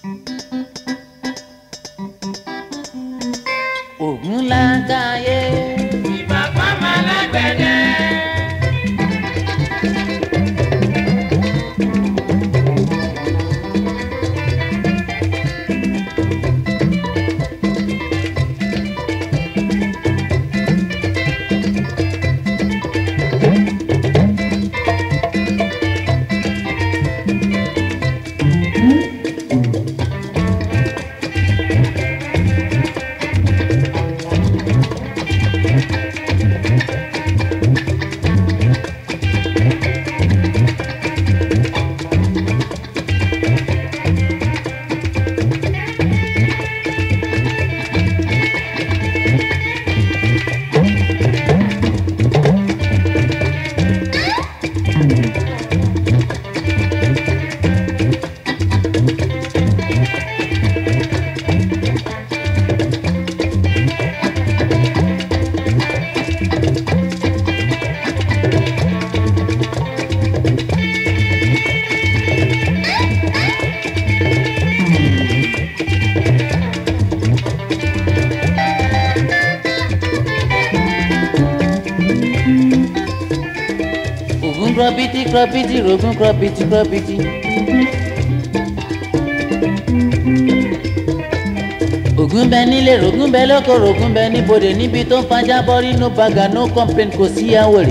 ògùn láńkáyé. ìbá fámà lágbẹ̀dẹ. ògùn krọbìtì krọbìtì rògùn krọbìtì krọbìtì. ògùn bẹ nílé rògùn bẹ lóko rògùn bẹ níbodè níbi tó ń fajá bọ́rí no baga no complain kò sí àwòrè.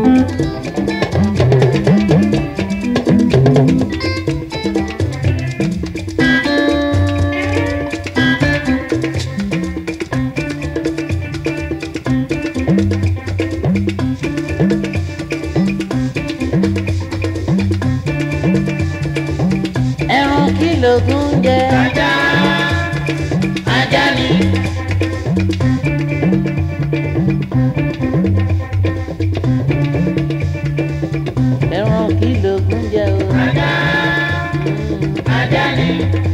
ẹran kí lògùn jẹ. ajá ajá ni. ẹran kí lògùn jẹ o. ajá ajá ni.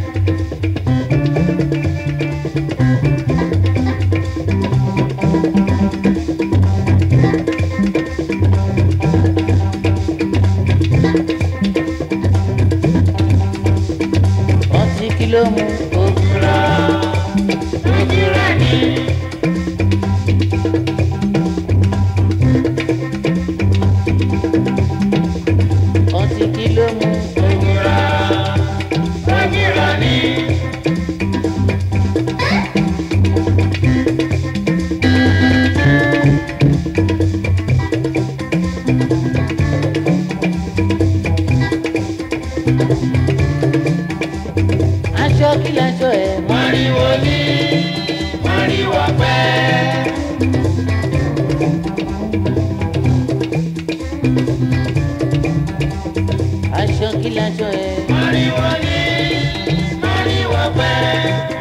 ọtí kí ló mú ògùrọ̀. ojúra ni. ọtí kí ló mú ojúra ojúra ni. aṣọ kí laṣọ ẹ̀ mọ́. mọ̀rìwò ní mọ̀rìwò pẹ́. aṣọ kí laṣọ ẹ̀. mọ̀rìwò ní mọ̀rìwò pẹ́.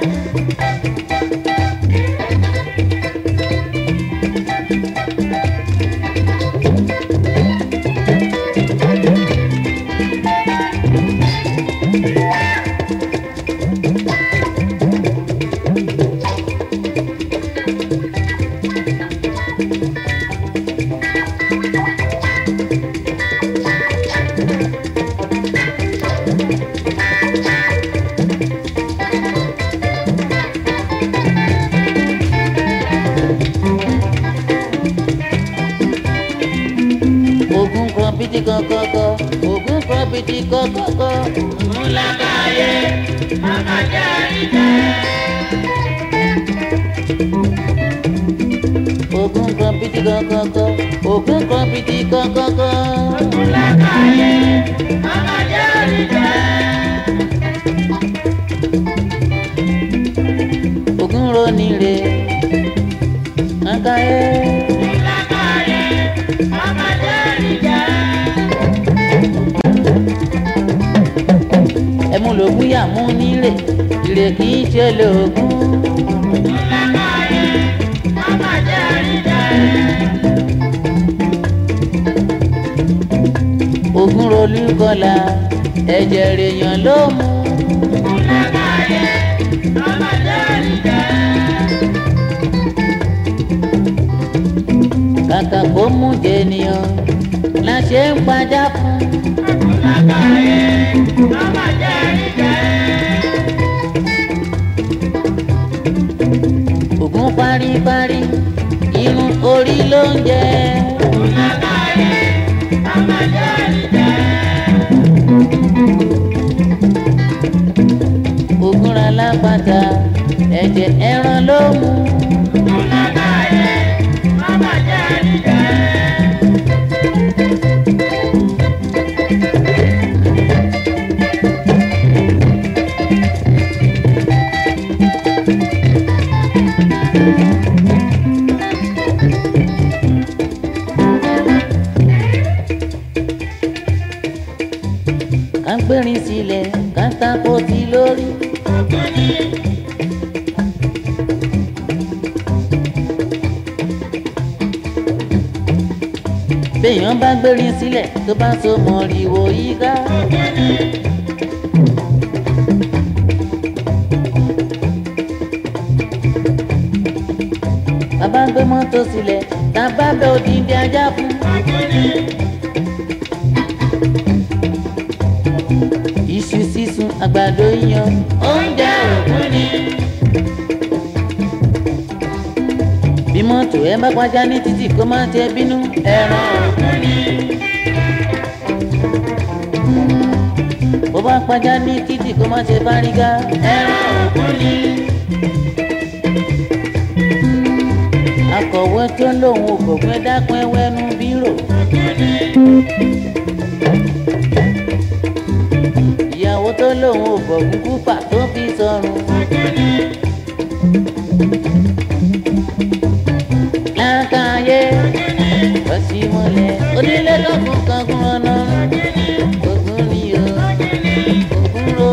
ògùn kọ̀mpìtì kọ̀kọ̀kọ̀ ògùn kọ̀mpìtì kọ̀kọ̀kọ̀. Múlákàyé àkàjá ìjẹ́. ògùn kọ̀mpìtì kọ̀kọ̀kọ̀ ògùn kọ̀mpìtì kọ̀kọ̀kọ̀. Múlákàyé àkàjá ìjẹ́. ògùn ronire àkàyé. Múlákàyé àkàjá ìjẹ́. ẹmu lògùn yà mú nílé ìrè kì í ṣe lògùn. Múlákàyé àkàjá ìjẹ́. ògùn rolú kọlà ẹ̀jẹ̀ rèèyàn ló mú. Múlákàyé àkàjá ìjẹ́. kàkà kó mú jẹnìyàn la ṣe ń pajá fún. Múlákàyé àkàjá ìjẹ́. jẹ ẹran ló mú. ká gbérin sílẹ̀ ká tako sí lórí. béèyàn bá gbérin sílẹ̀ tó bá so mọ̀rìwò yíká. bàbá gbé mọ́tò sílẹ̀ tá a bá bẹ òdìdí ajá fún. iṣu sísun àgbàdo yan oúnjẹ òkú ni. bí mọ́tò ẹ bá pàjá ní títì kó má ṣe bínú ẹran òkú ni. bó bá pàjá ní títì kó má ṣe fárígá ẹran òkú ni. akọ̀wé tó lóun ò kọ̀gbẹ́ dákun ẹwẹ́nu bírò. ìyàwó tó lóun ò bọ̀gún kúpà tó fi sọrùn. lákàáyé ọ̀sìmọ̀lẹ̀ onílé lọ́kùn kankun ọ̀nà ogun ni o ogun ro.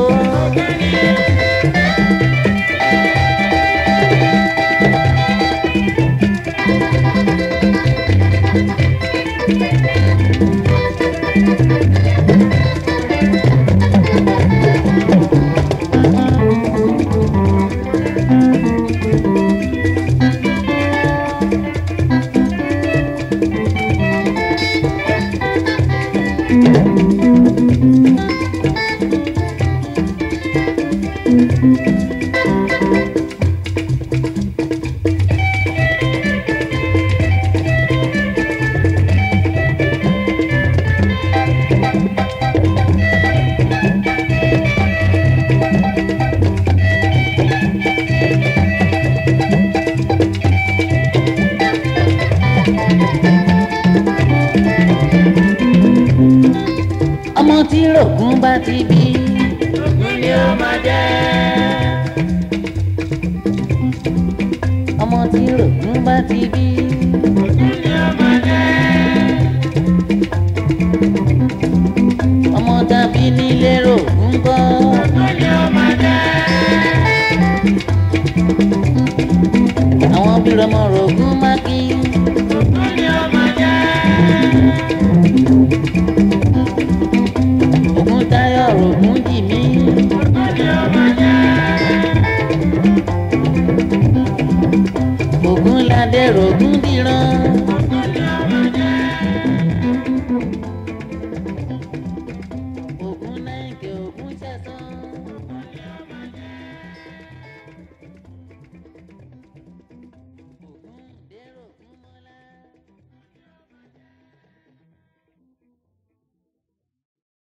ọmọ tí rògùn bá ti bí. Ògún ni ó máa jẹ́. ọmọ tí rògùn bá ti bí. Ògún ni ó máa jẹ́. ọmọ tàbí nílé rògùn kọ́. Ògún ni ó máa jẹ́. àwọn bí ọmọ rògùn